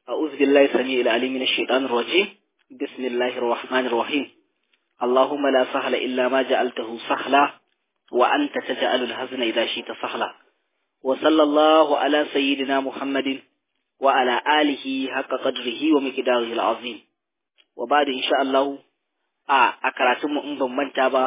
أعوذ بالله السميع العليم من الشيطان الرجيم بسم الله الرحمن الرحيم اللهم لا سهل إلا ما جعلته سهلا وأنت تجعل الحزن إذا شئت سهلا وصلى الله على سيدنا محمد وعلى آله حق قدره ومقداره العظيم وبعد إن شاء الله a a karatunmu in ban manta ba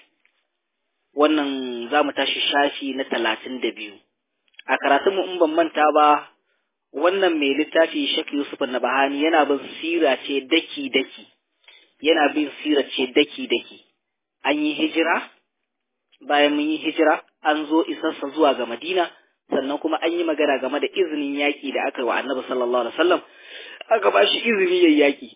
wannan za mu tashi shafi na talatin da biyu a karatunmu in ban manta ba wannan mai littafi Sheikh Yusuf Nabahani yana bin sira ce daki daki yana bin sira ce daki daki an yi hijira bayan mun yi hijira an zo isarsa zuwa ga Madina sannan kuma an yi magana game da izinin yaƙi da aka yi wa Annabi sallallahu alaihi wasallam aka ba shi izini yayi yaƙi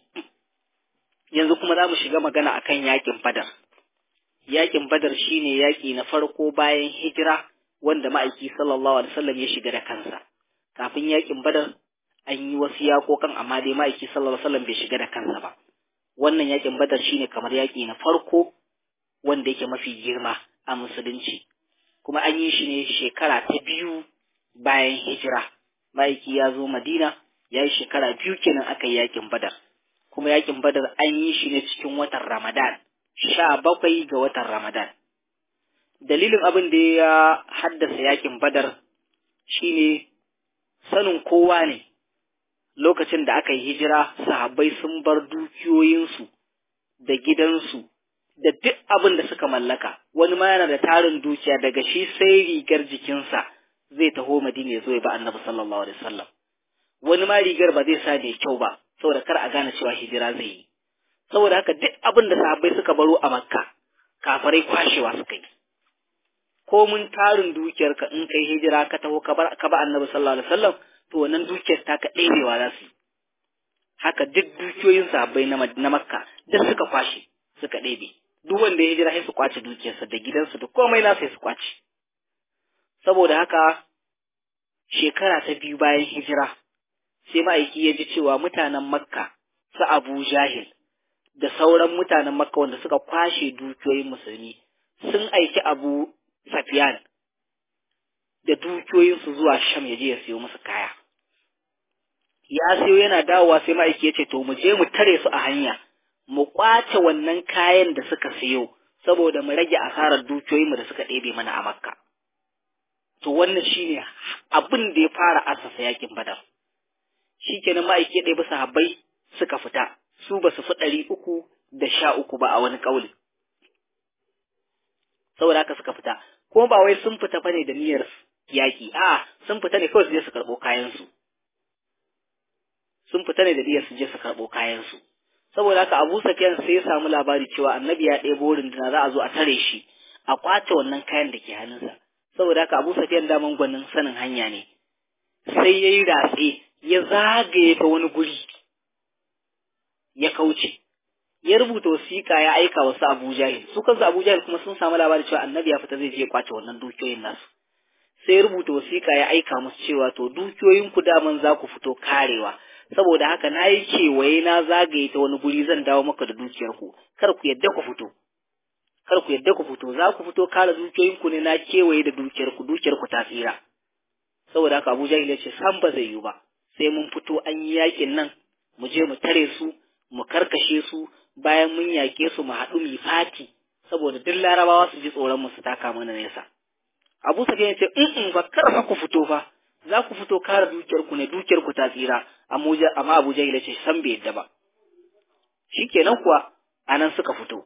yanzu kuma za mu shiga magana akan yaƙin Badar yaƙin Badar shine yaƙi na farko bayan hijira wanda ma'aiki sallallahu alaihi wasallam ya shiga da kansa kafin yakin badar an yi wasu yakokan amma dai ma'aiki sallallahu alaihi wasallam bai shiga da kansa ba wannan yakin badar shine kamar yaki na farko wanda yake mafi girma a musulunci kuma an yi shi ne shekara ta biyu bayan hijira ma'aiki ya zo madina ya yi shekara biyu kenan aka yi yakin badar kuma yakin badar an yi shi ne cikin watan ramadan sha bakwai ga watan ramadan dalilin abin da ya haddasa yakin badar shine sanin kowa ne lokacin da aka yi hijira sahabbai sun bar dukiyoyinsu da gidansu da duk abin da suka mallaka wani ma yana da tarin dukiya daga shi sai rigar jikinsa zai taho madina ya zo ya ba annabi sallallahu alaihi wasallam wani ma rigar ba zai sa mai kyau ba saboda kar a gane cewa hijira zai yi saboda haka duk abin da sahabbai suka baro a makka kafarai kwashewa suka yi ko mun tarin dukiyarka in kai hijira ka taho ka ba annabi sallallahu alaihi wasallam to wannan dukiyar ta ka ɗebewa za su haka duk dukiyoyin sahabbai na makka duk suka kwashe suka ɗebe duk wanda ya hijira sai su kwace dukiyarsa da gidansu da komai na sai su kwace saboda haka shekara ta biyu bayan hijira sai ma'aiki ya ji cewa mutanen makka su abu jahil da sauran mutanen makka wanda suka kwashe dukiyoyin musulmi sun aiki abu Safiyan da dukiyoyinsu zuwa Sham ya je ya siyo musu kaya. Ya siyo yana dawowa sai ma'aiki ya ce, To, mu je mu tare su a hanya, mu ƙwace wannan kayan da suka siyo, saboda mu rage asarar dukiyoyinmu da suka ɗebe mana a Makka. To, wannan shi ne abin da ya fara asasa yakin Badar. Shi kenan ma'aiki ya ɗebi sahabbai suka fita, su ba su fi ɗari uku da sha uku ba a wani ƙauli. Saboda haka suka fita, kuma ba wai sun fita bane da niyyar yaƙi a sun fita ne kawai su je su karɓo kayansu sun fita ne da niyyar su je su karɓo kayansu saboda haka Abu Sufyan sai ya samu labari cewa Annabi ya ɗebo runduna za a zo a tare shi a kwace wannan kayan da ke hannunsa saboda haka Abu Sufyan daman gwanin sanin hanya ne sai ya yi ratse ya zagaye ta wani guri ya kauce ya rubuta wasiƙa ya aika wasu Abu Jahil su kansu Abu Jahil kuma sun samu labari cewa Annabi ya fita zai je kwace wannan dukiyoyin nasu sai ya rubuta wasiƙa ya aika musu cewa to dukiyoyin ku daman za ku fito karewa saboda haka na yi kewaye na zagaye ta wani guri zan dawo maka da dukiyar ku kar ku yadda ku fito kar ku yadda ku fito za ku fito kare dukiyoyin ku ne na kewaye da dukiyar ku dukiyar ku ta tsira saboda haka Abu Jahil ya ce san ba zai yi ba sai mun fito an yi yakin nan mu je mu tare su mu karkashe su bayan mun yaƙe su mu haɗu mu fati saboda duk larabawa su ji tsoron mu su taka mana nesa abu safiya ya ce in ba kar fa ku fito fa za ku fito kare dukiyar ku ne dukiyar ku ta tsira amma abu jahil ce san bai yadda ba shikenan kuwa anan suka fito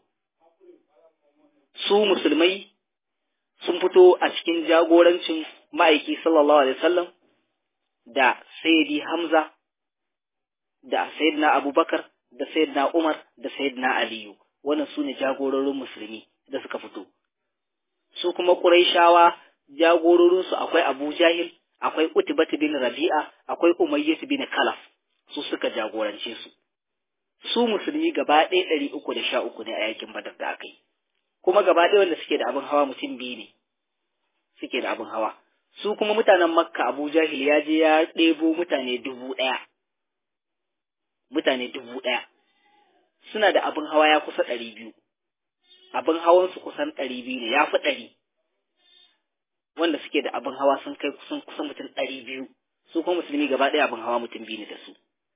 su musulmai sun fito a cikin jagorancin ma'aiki sallallahu alaihi wasallam da sayyidi hamza da sayyidina abubakar da Sayyidina Umar da Sayyidina Aliyu wannan su ne jagororin musulmi da suka fito su kuma Qurayshawa jagororinsu akwai Abu Jahil akwai Utbat bin Rabi'a akwai Umayyah bin Khalaf su suka jagorance su su musulmi gaba ɗaya ɗari uku da sha uku ne a yakin Badar da aka yi kuma gaba ɗaya wanda suke da abin hawa mutum biyu ne suke da abin hawa su kuma mutanen Makka Abu Jahil ya je ya ɗebo mutane dubu ɗaya mutane dubu ɗaya suna da abin hawa ya kusa ɗari biyu abin hawansu kusan ɗari biyu ne ya fi ɗari wanda suke da abin hawa sun kai kusan kusan mutum ɗari biyu su kuma musulmi gaba ɗaya abin hawa mutum biyu ne da su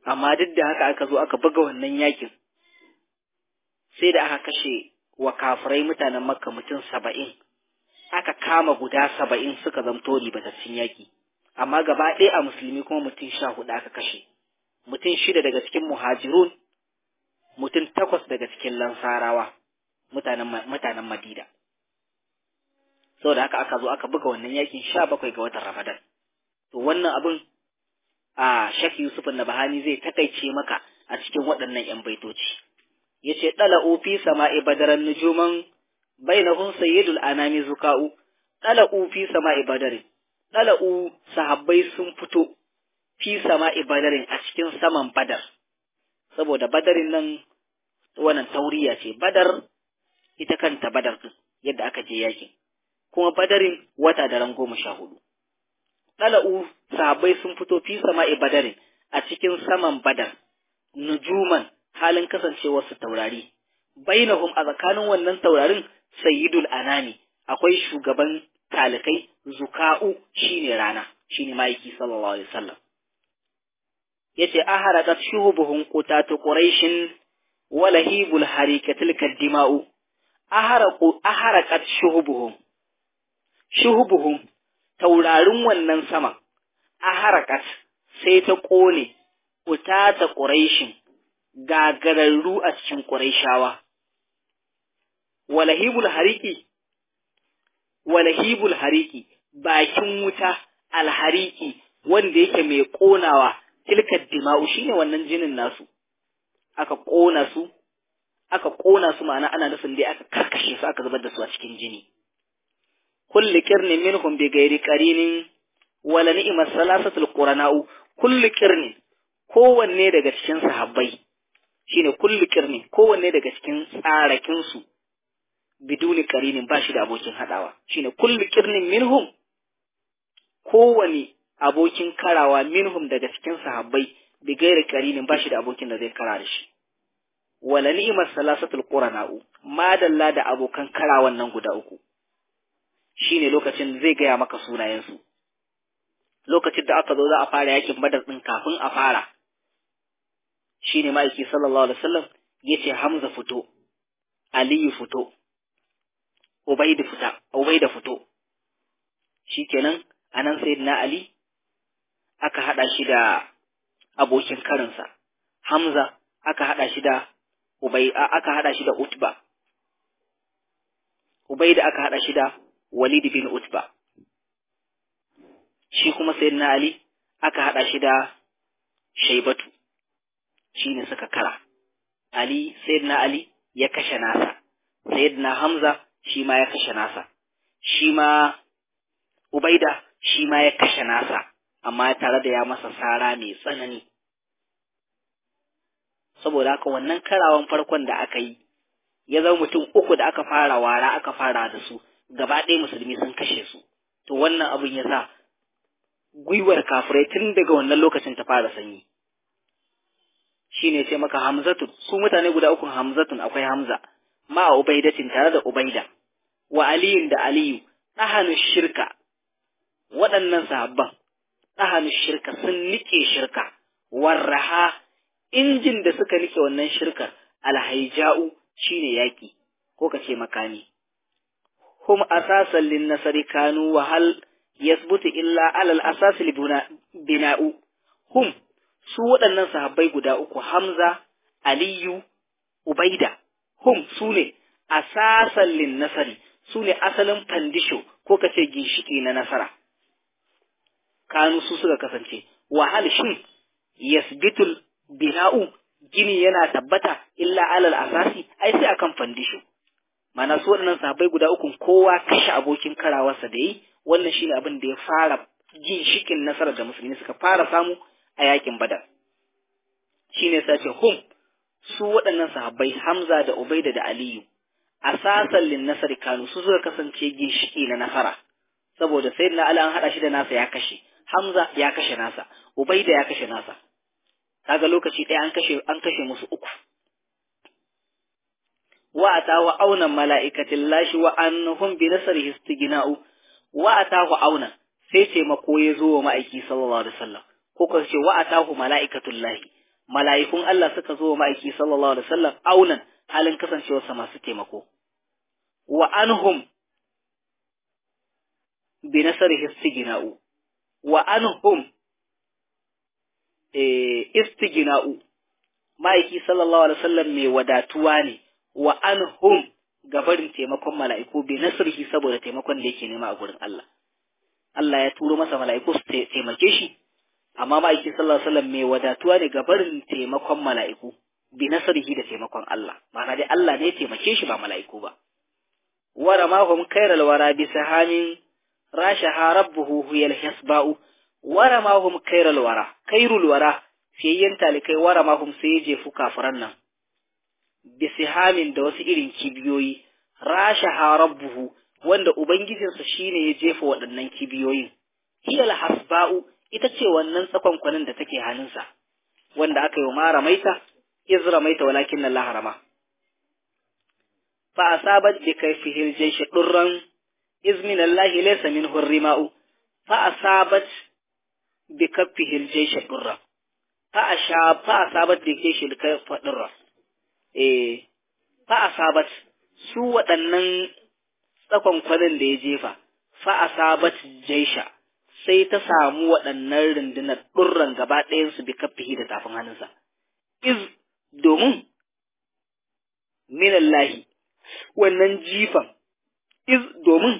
amma duk da haka aka zo aka buga wannan yakin sai da aka kashe wa kafirai mutanen makka mutum saba'in aka kama guda saba'in suka zamto ribatattun yaki amma gaba ɗaya a musulmi kuma mutum sha hudu aka kashe mutum shida daga cikin muhajirun mutum takwas daga cikin lansarawa mutanen mutanen madina saboda haka aka zo aka buga wannan yakin sha bakwai ga watan ramadan to wannan abin a shaki yusuf na bahani zai takaice maka a cikin waɗannan yan baitoci yace dala'u fi sama'i badaran nujuman bainahum sayyidul anami zuka'u dala'u fi sama'i badarin dala'u sahabbai sun fito fi sama'i badarin a cikin saman badar saboda badarin nan wannan tauriya ce badar ita kanta badar din yadda aka je yakin kuma badarin wata da ran goma sha hudu dala'u sahabbai sun fito fi sama'i badarin a cikin saman badar nujuman halin kasancewar su taurari bainahum a tsakanin wannan taurarin sayyidul anami akwai shugaban talikai zuka'u shine rana shine ma'aiki sallallahu alaihi wasallam yace aharakat shuhubuhum qutatu quraishin walahibul harikatil kaddima'u aharaqu aharakat shuhubuhum shuhubuhum taurarin wannan sama aharakat sai ta kone qutata quraishin gagararru a cikin quraishawa walahibul hariki walahibul hariki bakin wuta alhariki wanda yake mai ƙonawa tilkar dima'u shine wannan jinin nasu aka ƙona su aka ƙona su ma'ana ana nufin dai aka karkashe su aka zubar da su a cikin jini kullu qirnin minhum bi ghairi qarinin wala ni'mas salasatul qurana'u kullu qirnin kowanne daga cikin sahabbai shine kullu qirnin kowanne daga cikin tsarakin su biduni qarinin ba shi da abokin hadawa shine kullu qirnin minhum kowane abokin karawa minhum daga cikin sahabbai bi gairi qarinin ba shi da abokin da zai kara da shi wala ni'mas salasatul qurana'u madalla da abokan karawan nan guda uku shine lokacin zai gaya maka sunayensu lokacin da aka zo za a fara yakin badar din kafin a fara shine ma'aiki sallallahu alaihi wasallam yace hamza fito aliyu fito ubaida fita ubaida fito shikenan anan sayyidina ali aka hada shi da abokin karinsa hamza aka hada shi da ubay aka hada shi da utba ubaida aka hada shi da walid bin utba shi kuma sayyidina ali aka hada shi da shaibatu shine suka kara ali sayyidina ali ya kashe nasa sayyidina hamza shi ma ya kashe nasa shi ma ubaida shi ma ya kashe nasa amma tare da ya masa sara mai tsanani saboda haka wannan karawan farkon da aka yi ya zama mutum uku da aka fara wara aka fara da su gaba ɗaya musulmi sun kashe su to wannan abin ya sa gwiwar kafirai tun daga wannan lokacin ta fara sanyi shi ne sai maka hamzatun su mutane guda uku hamzatun akwai hamza ma a ubaidatin tare da ubaida wa aliyun da aliyu ɗahanu shirka waɗannan sahabban ɗahanu shirka sun nike shirka warraha injin da suka nike wannan shirkar alhaija'u shine yaki ko kace makami hum asasan lin nasari kanu wa hal yasbutu illa alal asas bina'u hum su waɗannan sahabbai guda uku Hamza Aliyu Ubaida hum su ne asasan lin nasari su ne asalin fandisho ko kace ginshiki na nasara kanu su suka kasance wahal shin yasbitul bina'u gini yana tabbata illa alal asasi ai sai akan fandisho mana su waɗannan sahabbai guda uku kowa kashe abokin karawarsa da yi wannan shine abin da ya fara ginshikin nasarar da musulmi suka fara samu a yakin badar shine sace hum su waɗannan sahabbai hamza da ubaida da aliyu asasan lin nasari kanu su suka kasance ginshiki na nasara saboda sayyidina ali an hada shi da nasa ya kashe hamza ya kashe nasa ubaida ya kashe nasa kaga lokaci ɗaya an kashe an kashe musu uku wa atahu auna mala'ikatin lashi wa annahum bi nasrihi istighna'u wa atahu auna sai taimako ya zo wa ma'aiki sallallahu alaihi wasallam ko ka ce wa atahu mala'ikatul lahi mala'ikun Allah suka zo wa ma'aiki sallallahu alaihi wasallam aunan halin kasancewarsa masu taimako wa anhum bi nasarihi istigna'u wa anhum eh istigna'u ma'aiki sallallahu alaihi wasallam mai wadatuwa ne wa anhum gabarin taimakon mala'iku bi nasrihi saboda taimakon da yake nema a gurin Allah Allah ya turo masa mala'iku su taimake shi amma ma'aiki sallallahu alaihi wasallam mai wadatuwa ne gabarin taimakon mala'iku bi nasrihi da taimakon Allah ma'ana dai Allah ne ya taimake shi ba mala'iku ba wara ma hum khairal wara bi sahamin rashaha rabbuhu huyal hisba'u wara ma hum khairal wara khairul wara fiyayyen talikai wara ma hum sai ya jefu kafiran nan bisihamin da wasu irin kibiyoyi rashaha rabbuhu wanda ubangijinsa shine ya jefa waɗannan kibiyoyin hiyal hasba'u ita ce wannan tsakonkwanin da take hannunsa wanda aka yi wa mara maita izra maita walakin na laharama fa asabat bi kayfihi al-jaysh durran iz min Allah laysa minhu rima'u fa asabat bi kaffihi al-jaysh durran fa asha fa asabat bi kayfihi al-kayfa durran eh fa asabat su waɗannan tsakonkwanin da ya jefa fa asabat jaisha sai ta samu waɗannan rundunar ɗurran gaba ɗayansu bi kaffihi da tafin hannunsa iz domin minallahi wannan jifan iz domin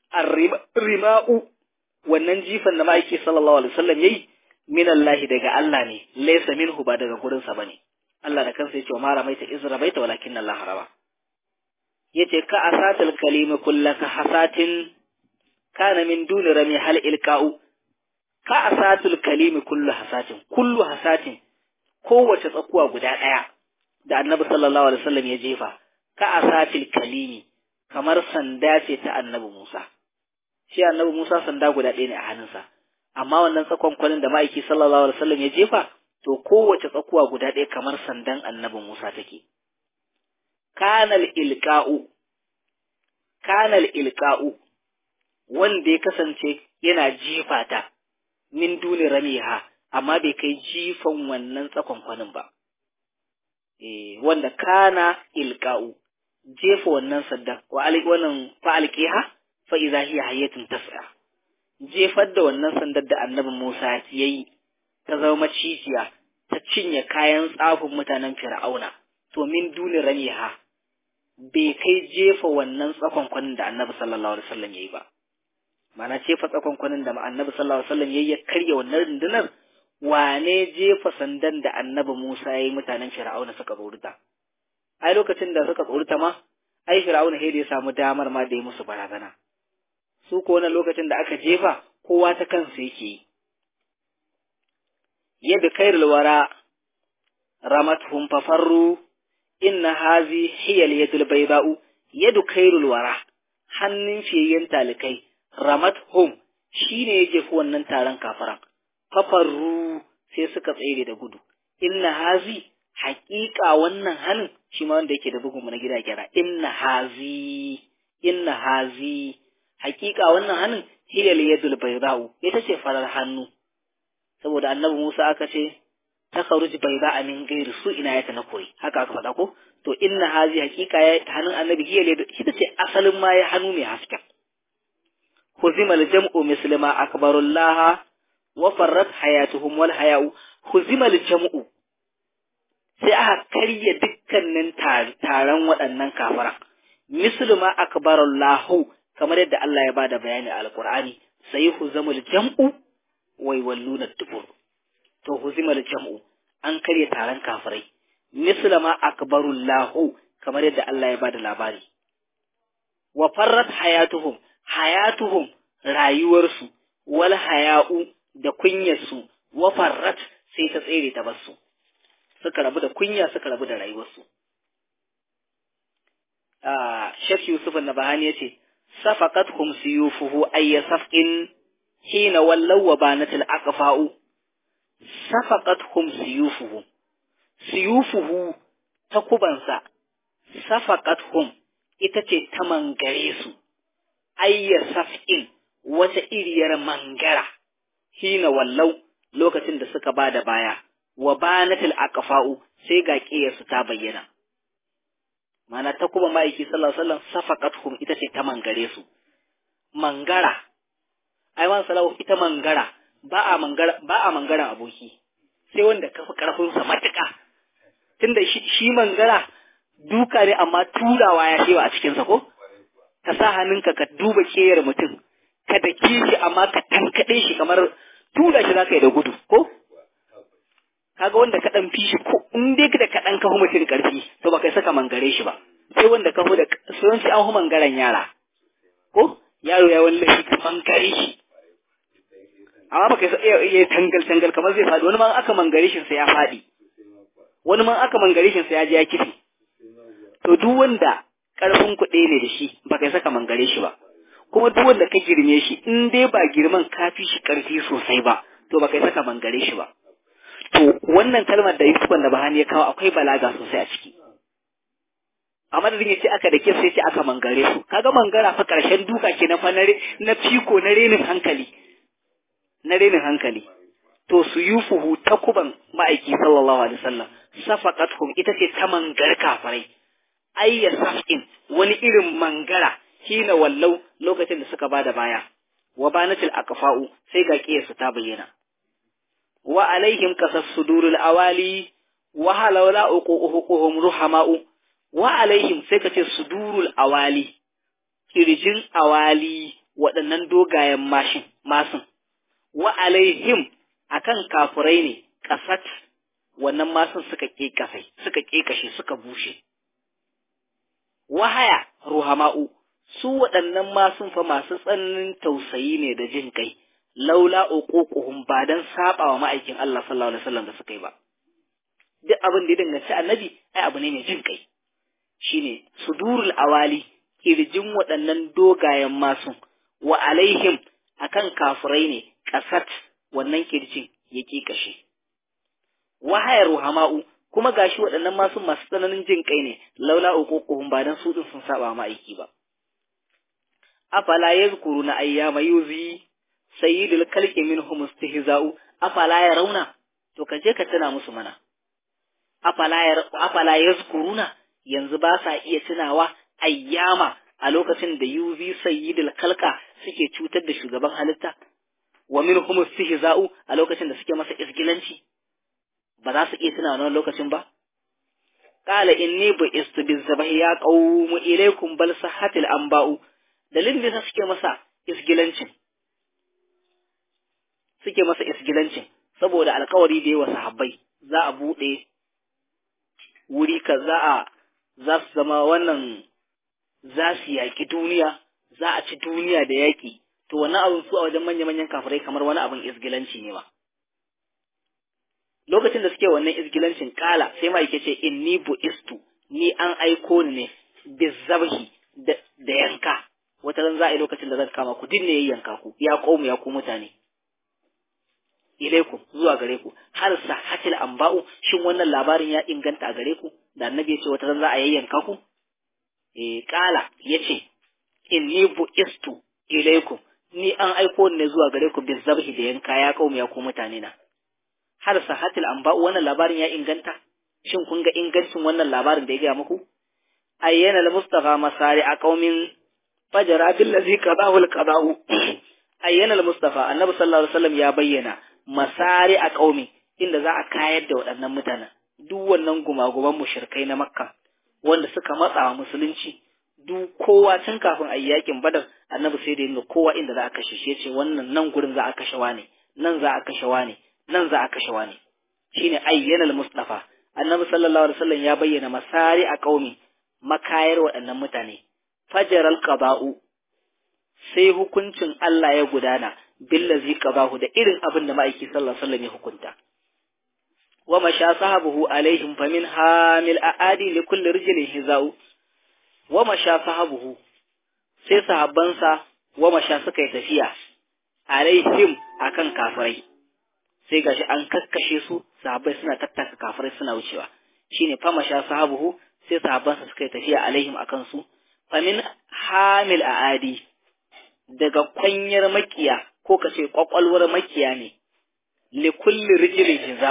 rima'u wannan jifan da ma'aiki sallallahu alaihi wasallam yayi minallahi daga Allah ne laysa minhu ba daga gurinsa bane Allah da kansa yace wa ma ramaita iz ramaita walakin Allah harama yace ka asatul kalimi kullaka hasatin kana min duni rami hal ilqa'u ka asatul kalimi kullu hasatin kullu hasatin kowace tsakuwa guda daya da annabi sallallahu alaihi wasallam ya jefa ka asatil kalimi kamar sanda ce ta annabi Musa shi annabi Musa sanda guda ɗaya ne a hannunsa amma wannan tsakon kwalin da ma'aiki sallallahu alaihi wasallam ya jefa to kowace tsakuwa guda ɗaya kamar sandan annabi Musa take. Kanal ilka'u, kanal ilka'u, wanda ya kasance yana jifa ta, min duni ramiha, amma bai kai jifan wannan tsakonkwanin ba. E, wanda kana ilka'u, jefa wannan sandan, wa wannan fa'alƙiha, fa'iza hiya hayyatun tas'a. Jefar da wannan sandar da annabi Musa ya yi, ta zama macijiya ta cinye kayan tsafin mutanen fir'auna to min duni ramiha bai kai jefa wannan tsakonkwanin da annabi sallallahu alaihi wasallam yayi ba mana jefa tsakonkwanin da annabi sallallahu alaihi wasallam yayi ya karya wannan rundunar wane jefa sandan da annabi Musa yayi mutanen fir'auna suka tsorita ai lokacin da suka tsorita ma ai fir'auna sai da ya samu damar ma da ya musu barazana su ko wannan lokacin da aka jefa kowa ta kansa yake yi yadda kairul wara ramathum fafarru inna hazi hiyal yadul bayda'u yadu kairul wara hannun fiyayyen talikai ramathum shine ya jefi wannan taron kafaran fafarru sai suka tsere da gudu inna hazi haƙiƙa wannan hannun shi ma wanda yake da bugun na gida gyara inna hazi inna hazi haƙiƙa wannan hannun hiyal yadul bayda'u ita ce farar hannu saboda annabi Musa aka ce ta kharuj bai ba a min gairi su ina ya na koyi haka aka faɗa ko to inna hazi hakika ya hannun annabi hiya ne ita ce asalin ma ya hannu mai hasken huzima jam'u muslima akbarullah wa farrat hayatuhum wal haya'u huzima jam'u sai aka karya dukkanin taron waɗannan kafaran muslima akbarullahu kamar yadda Allah ya bada bayani a alqur'ani sai huzamul jam'u wai walluna dubur to huzimar jam'u an karya taron kafirai mislama akbarullahu kamar yadda Allah ya bada labari wa farrat hayatuhum hayatuhum rayuwarsu wal haya'u da kunyarsu wa farrat sai ta tsere ta basu suka rabu da kunya suka rabu da rayuwarsu ah Sheikh Yusuf Nabahani yace safaqathum suyufuhu ayya safqin hina wallaw wa banatil aqfa'u safaqathum suyufuhu suyufuhu takubansa safaqathum ita ce ta mangare su ayya saf'in wata iriyar mangara hina wallau lokacin da suka bada baya wa banatil aqfa'u sai ga ƙiyarsu ta bayyana mana ta kuma ma'aiki sallallahu alaihi wasallam safaqatuhum ita ce ta mangare su mangara ai man salahu ita mangara ba a mangara ba a mangaran aboki sai wanda ka fi karfin sa matuƙa tunda shi, shi mangara duka ne amma turawa ya shewa a cikin sa ko ka sa hannunka ka duba keyar mutum ka dake shi amma ka tankade shi kamar tura shi zaka yi da gudu ko kaga wanda ka dan fi shi ko in dai da ka dan kafu mutum karfi to baka saka mangare shi ba sai wanda kafu da sai sai an hu mangaren yara ko yaro ya wallahi ka mangare shi amma baka iya iya tangal tangal kamar zai faɗi wani ma aka mangare shi sai ya faɗi wani ma aka mangare shi sai ya je ya kifi to duk wanda karfin kuɗi ne da shi baka saka mangare shi ba kuma duk wanda ka girme shi in dai ba girman ka fi shi karfi sosai ba to baka saka mangare shi ba To wannan kalmar da Yusuf da Bahani ya kawo akwai balaga sosai a ciki. A madadin ya ce aka da sai ce aka mangare su. Kaga mangara fa karshen duka ke na fa na fiko na renin hankali. Na renin hankali. To su yufuhu ta kuban ma'aiki sallallahu alaihi wasallam. Safaqatuhum ita ce ta mangar kafarai. Ayya safin wani irin mangara hina wallau lokacin da suka bada baya. Wa banatil aqfa'u sai ga kiyarsu ta bayyana. wa alaihim kasas sudurul awali wa halawla uquhum ruhama'u wa alaihim sai kace sudurul awali kirjin awali waɗannan dogayen mashin masun wa alaihim akan kafurai ne kasat wannan masun suka kekasai suka kekashe suka bushe wahaya ruhama'u su waɗannan masun fa masu tsananin tausayi ne da jin kai laula uququhum ba dan saba wa ma'aikin Allah sallallahu alaihi wasallam da suka yi ba duk abin da ya danganci annabi ai abu ne mai jin kai shine sudurul awali kirjin waɗannan dogayen masu wa alaihim akan kafirai ne kasat wannan kirjin ya kashe wahayar ruhama'u kuma gashi waɗannan masu masu tsananin jin kai ne laula uququhum ba dan su din sun saba wa ma'aiki ba afala yazkuruna ayyama yuzi sayyidul kalki minhum istihza'u afala yarawna to ka je ka tuna musu mana afala afala yazkuruna yanzu ba sa iya tunawa ayyama a lokacin da yuzi sayyidul kalka suke cutar da shugaban halitta wa minhum istihza'u a lokacin da suke masa isgilanci ba za su iya tuna wannan lokacin ba qala inni bu istibzabahi ya qawmu ilaykum bal sahatil anba'u dalilin da suke masa isgilancin suke masa isgilancin saboda alkawari da yawa sahabbai za a buɗe wuri ka za a za su zama wannan za su yaƙi duniya za a ci duniya da yaƙi to wannan abin su a wajen manya-manyan kafirai kamar wani abin isgilanci ne ba lokacin da suke wannan isgilancin kala sai ma yake ce inni bu'istu ni an aiko ni ne bizabhi da yanka wata ran za a yi lokacin da zan kama ku dinne yayyanka ku ya qaumu ya ku mutane ilaikum zuwa gare ku har sahatil anba'u shin wannan labarin ya inganta a gare ku da annabi ya ce wata ran za a yayyanka ku eh kala yace inni bu'istu ilaikum ni an aiko ne zuwa gare ku bin zabhi da yanka ya kaumi ya ku mutane na har sahatil anba'u wannan labarin ya inganta shin kun ga ingancin wannan labarin da ya gaya muku ayyana al-mustafa masari a qaumin fajara billazi qadahu al-qada'u ayyana al-mustafa annabi sallallahu alaihi wasallam ya bayyana masari a ƙaumi inda za a kayar da waɗannan mutanen duk wannan gumaguman mushrikai na makka wanda suka matsa wa musulunci duk kowa tun kafin a yakin badar annabi sai da yin kowa inda za a kashe shi yace wannan nan gurin za a kashe wane nan za a kashe wane nan za a kashe wane shine ayyana al-mustafa annabi sallallahu alaihi wasallam ya bayyana masari a ƙaumi makayar waɗannan mutane fajaral qada'u sai hukuncin Allah ya gudana billazi qabahu da irin abin da ma'aiki sallallahu alaihi wasallam ya hukunta wa masha sahabuhu alaihim famin hamil aadi li kulli rijlin hizau wa masha sahabuhu sai sahabbansa wa masha suka yi tafiya alaihim akan kafirai sai gashi an kakkashe su sahabbai suna tattaka kafirai suna wucewa shine fa masha sahabuhu sai sahabbansa suka yi tafiya alaihim akan su famin hamil aadi daga kwanyar makiya ko ka ce kwakwalwar makiya ne li kulli rijlin hiza'u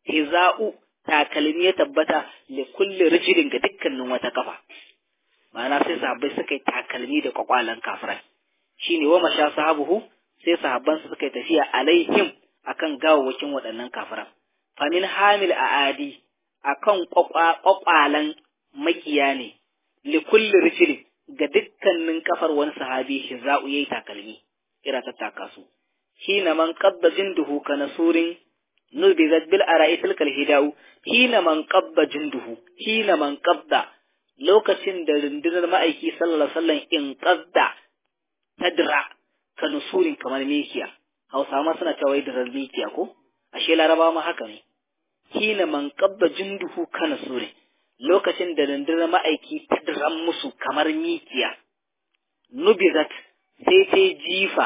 hiza'u takalmi ya tabbata li kulli rijlin ga dukkanin wata kafa ma'ana sai sahabbai suka yi takalmi da kwakwalan kafirai shine wa masha sahabuhu sai sahabban su suka yi tafiya alaihim akan gawawwakin waɗannan kafiran famin hamil a'adi akan kwakwalan makiya ne li kulli rijlin ga dukkanin kafar wani sahabi hiza'u yayi takalmi kira ta taka su hina man qabba jinduhu kana surin nubizat bil ara'i tilkal hidau hina man qabba jinduhu hina man qabda lokacin da rundunar ma'aiki sallallahu alaihi wasallam in qadda tadra kana surin kamar mikiya hausa ma suna cewa da mikiya ko ashe laraba ma haka ne hina man qabba jinduhu kana surin lokacin da rundunar ma'aiki ta diran musu kamar mikiya nubizat sai ta jifa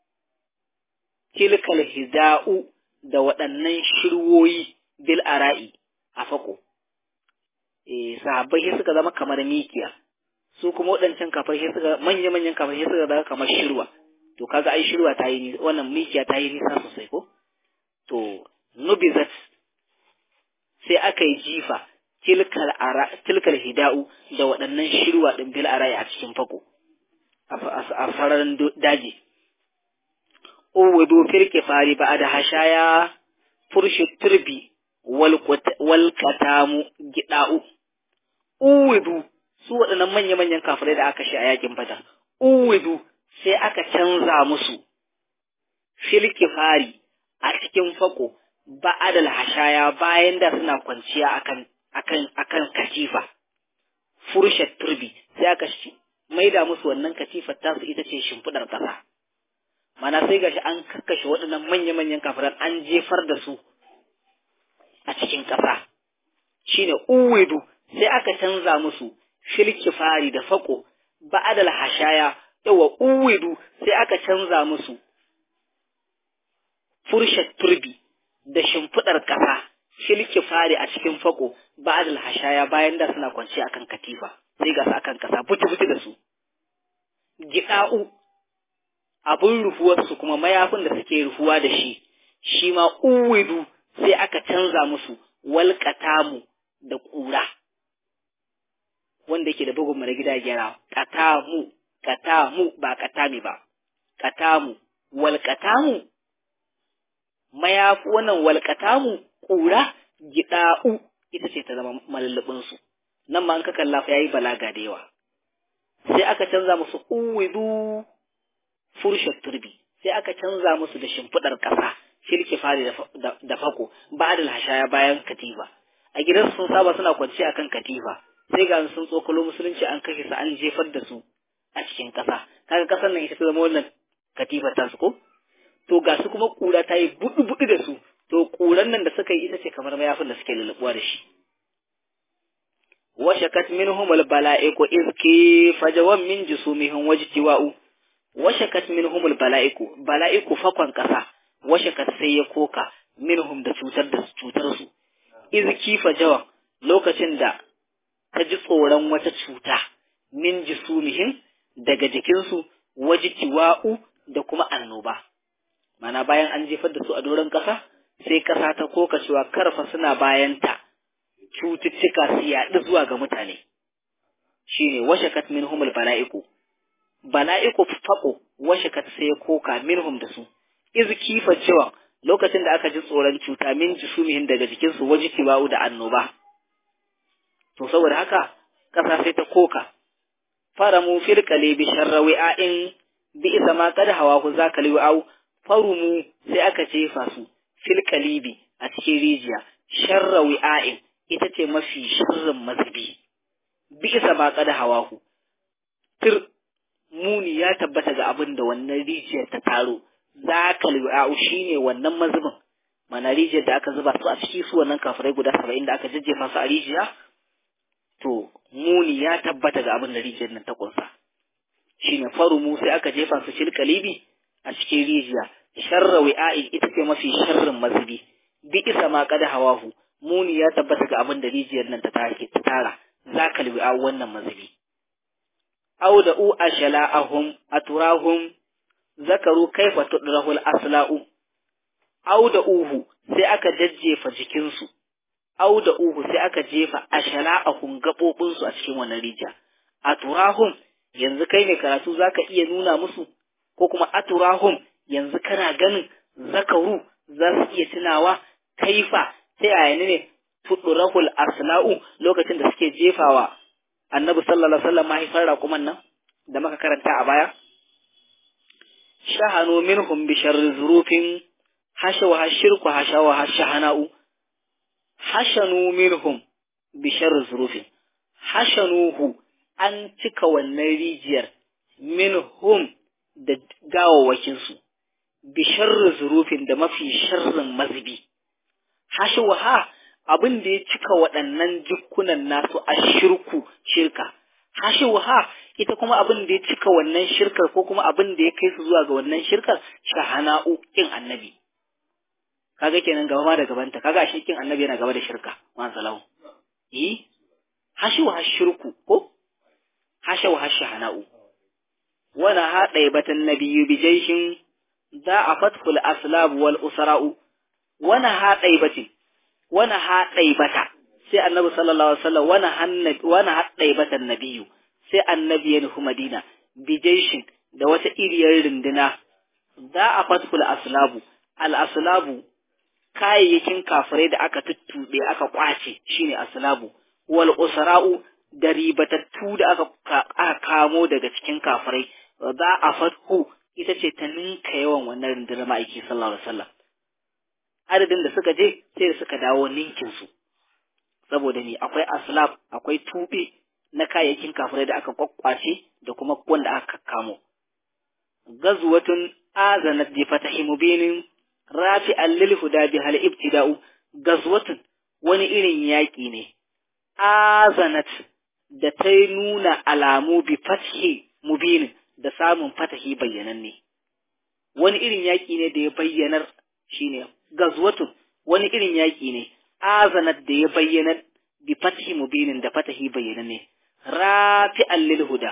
tilkal hida'u da waɗannan shirwoyi bil ara'i a fako eh sahabbai sai suka zama kamar mikiya su kuma waɗancan kafar sai suka manya manyan kafar sai suka zama kamar shirwa to kaga ai shirwa ta yi wannan mikiya ta yi nisa sosai ko to nubizat sai aka yi jifa tilkal ara tilkal hida'u da waɗannan shirwa din bil ara'i a cikin fako a sararin daji uwudu fil kifari ba da hashaya furshi turbi wal katamu gida'u uwudu su waɗannan manya-manyan kafirai da aka shi a yakin fata uwudu sai aka canza musu fil kifari a cikin fako ba'adal hashaya bayan da suna kwanciya akan akan akan katifa furshat turbi sai aka maida musu wannan katifar tasu ita ce shimfidar ƙasa mana sai gashi an kakkashe waɗannan manya-manyan kafiran an jefar da su a cikin ƙasa shine uwidu sai aka canza musu filkifari da fako ba'adal hashaya yawa uwidu sai aka canza musu furshat turbi da shimfiɗar ƙasa filkifari a cikin fako ba'adal hashaya bayan da suna kwance akan katifa sai ga su akan ƙasa buti-buti da su gida'u abin rufuwarsu kuma mayafin da suke rufuwa da shi shi ma uwidu sai aka canza musu walƙatamu da ƙura wanda yake da bugun na gida gyara katamu katamu ba katami ba katamu walƙatamu mayafi wannan walƙatamu ƙura gida'u ita ce ta zama malallabinsu nan ma an ka kalla fa yayi balaga da yawa sai aka canza musu uwidu furshat turbi sai aka canza musu da shimfiɗar ƙasa shirki fari da fako ba da hashaya bayan katifa a gidan sun saba suna kwance akan katifa sai ga sun tsokalo musulunci an kashe su an jefar da su a cikin ƙasa kaga ƙasar nan ita ta zama wannan katifar ta su ko to ga su kuma ƙura ta yi buɗu buɗu da su to ƙuran nan da suka yi ita ce kamar mayafin da suke lulluɓuwa da shi washakat minhum albala'iku izki fajawan min jusumihim wajtiwa'u washakat minhum albala'iku bala'iku fakon kasa washakat sai ya koka minhum da cutar da cutar su izki fajawan lokacin da ta ji tsoron wata cuta min jusumihim daga jikinsu wajtiwa'u da kuma annoba mana bayan an jefar da su a doron kasa sai kasa ta koka cewa karfa suna bayanta cututtuka su yaɗu zuwa ga mutane shine washakat minhum bala'iku bala'iku faqo washakat sai koka minhum da su iz kifa cewa lokacin da aka ji tsoron cuta min jisumihin daga jikin su wajiki ba'u da annoba to saboda haka kasa sai ta koka faramu fil qalibi sharrawi'in bi isa ma kada hawa ku zaka liwa'u farumu sai aka jefa su fil qalibi a cikin rijiya sharrawi'in ita ce mafi sharrin mazubi bisa ma kada hawahu tir muni ya tabbata ga abin da wannan rijiyar ta taro zakal wa'u shine wannan mazubin mana rijiyar da aka zuba su a ciki su wannan kafirai guda saba'in da aka jajjefa su a rijiya to muni ya tabbata ga abin da rijiyar nan ta kunsa shine farumu sai aka jefa su fil kalibi a cikin rijiya sharra wi'a'i ita ce mafi sharrin mazubi bi isa ma kada hawahu muni ya tabbata ga abin da rijiyar nan ta take ta tara za ka libi a wannan mazubi aw da u ashala'ahum aturahum zakaru kaifa tudrahul asla'u au da uhu sai aka jajjefa jikinsu au da uhu sai aka jefa ashara'ahum gaɓoɓinsu a cikin wannan rijiya a turahum yanzu kai ne karatu zaka iya nuna musu ko kuma a turahum yanzu kana ganin zakaru za su iya tunawa kaifa ta yaya ne tudurahul asla'u lokacin da suke jefawa annabi sallallahu alaihi wasallam mahaifar raƙuman nan da muka karanta a baya shahanu minhum bi sharri zurufin hashawa hashirku hashawa hashahana'u hashanu minhum bi sharri zurufin hashanuhu an cika wannan rijiyar minhum da gawawakinsu bi sharri zurufin da mafi sharrin mazubi hashawa abin da ya cika waɗannan jikunan nasu a shirku shirka hashawa ita kuma abin da ya cika wannan shirkar ko kuma abin da ya kai su zuwa ga wannan shirkar shahana'u kin annabi kaga kenan gaba ma da gabanta kaga shi kin annabi yana gaba da shirka man salahu eh hashu hashirku ko hashu hashahana'u wala hada batan nabiyyu bi jayshin za a fatkul aslab wal usra'u wana hada batin wana hada bata sai annabi sallallahu alaihi wasallam wana hannabi wana hada batan nabiyyu sai annabi ya nufi Madina bijaishin da wata iriyar runduna za a fatkul aslabu al aslabu kayayyakin kafirai da aka tuttuɓe aka kwace shine aslabu wal usra'u da ribatattu da aka aka kamo daga cikin kafirai za a fathu ita ce ta ninka yawan wannan rundunar ma'aiki sallallahu alaihi wasallam adadin da suka je sai da suka dawo ninkin su saboda ni akwai aslab akwai tube na kayayyakin kafirai da aka kwakwace da kuma wanda aka kamo. Gazuwatun azanat bi fatahi mubinin rafi allil huda bi hal ibtida'u gazwatun wani irin yaƙi ne azanat da ta nuna alamu bi fathi mubinin da samun fatahi bayyananne wani irin yaƙi ne da ya bayyanar shine gazwatun wani irin yaƙi ne azanat da ya bayyanar bi fathi mubinin da fatahi bayyananne rafi'an lil huda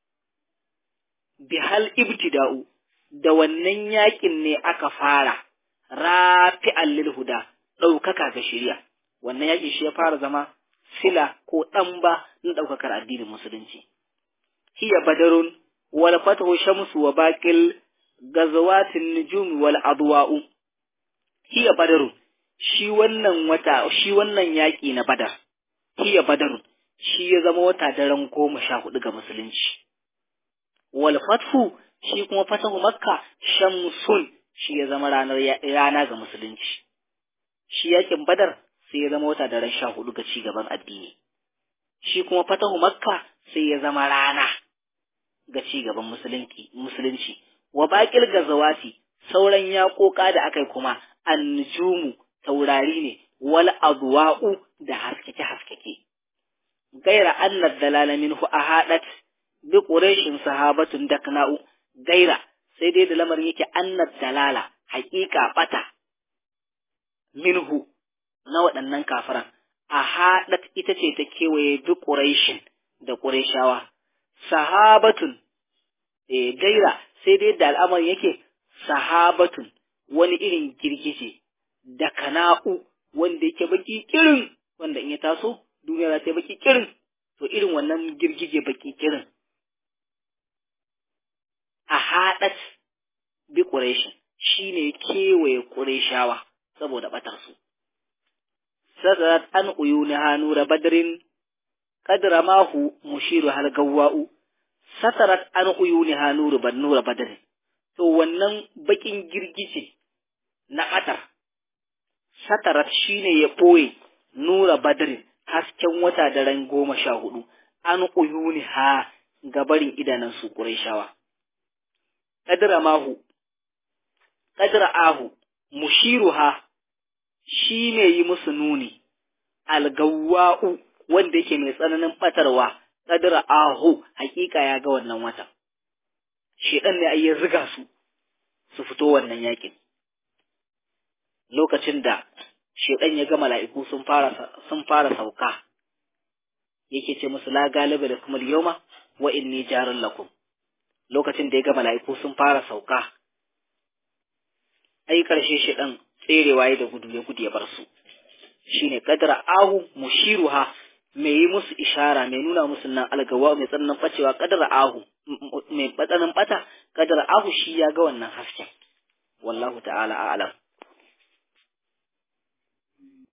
bi hal ibtida'u da wannan yakin ne aka fara rafi'an lil huda daukaka ga shari'a wannan yakin shi ya fara zama sila ko dan ba na daukakar addinin musulunci hiya badarun wal fathu shamsu wa baqil gazawatin nujum wal adwa'u hiya badarun shi wannan wata shi wannan yaki na badar hiya badarun shi ya zama wata daren goma sha hudu ga musulunci. Wal fathu shi kuma fatahu makka shamsun shi ya zama ranar rana ga musulunci. Shi yakin badar sai ya zama wata daren sha hudu ga ci gaban addini. Shi kuma fatahu makka sai ya zama rana ga ci gaban musulunci. Wa baƙil gazawati sauran yaƙoƙa da aka yi kuma annujumu taurari ne wal adwa'u da haskeke-haskeke. gaira anna dalala minhu ahadat bi quraishin sahabatun dakna'u gaira sai dai da lamarin yake anna dalala haƙiƙa bata minhu na waɗannan kafiran ahadat ita ce ta kewaye bi quraishin da qurayshawa sahabatun eh gaira sai dai da al'amarin yake sahabatun wani irin girgije da kana'u wanda yake baki kirin wanda in ya taso duniya za ta yi baki kirin to irin wannan girgije baki kirin a haɗat bi ƙureshin shi ne kewaye ƙureshawa saboda ɓatarsu. Sadarat an uyu na hannu da badarin kadra mahu mushiru hal gawwa'u satarat an uyu na hannu da nura badarin to wannan bakin girgije na ɓatar satarat shine ya ɓoye nura badarin hasken wata daren goma sha hudu an uyuni ha gabarin idanan su ƙurayshawa. Kadira mahu, kadira ahu, mushiru ha shi ne yi musu nuni, algawwa'u wanda yake mai tsananin ɓatarwa, kadira ahu hakika ya ga wannan wata. Sheɗan ne ya ziga su, su fito wannan yakin. Lokacin da shedan ya ga mala'iku sun fara sun fara sauka yake ce musu la galiba da kuma yawma wa inni jarun lakum lokacin da ya ga mala'iku sun fara sauka ai karshe shedan tserewa ya da gudu ya gudu ya bar su shine qadra ahu mushiruha mai yi musu ishara mai nuna musu nan algawa mai tsananin bacewa qadra ahu mai tsananin bata qadra ahu shi ya ga wannan hasken wallahu ta'ala a'lam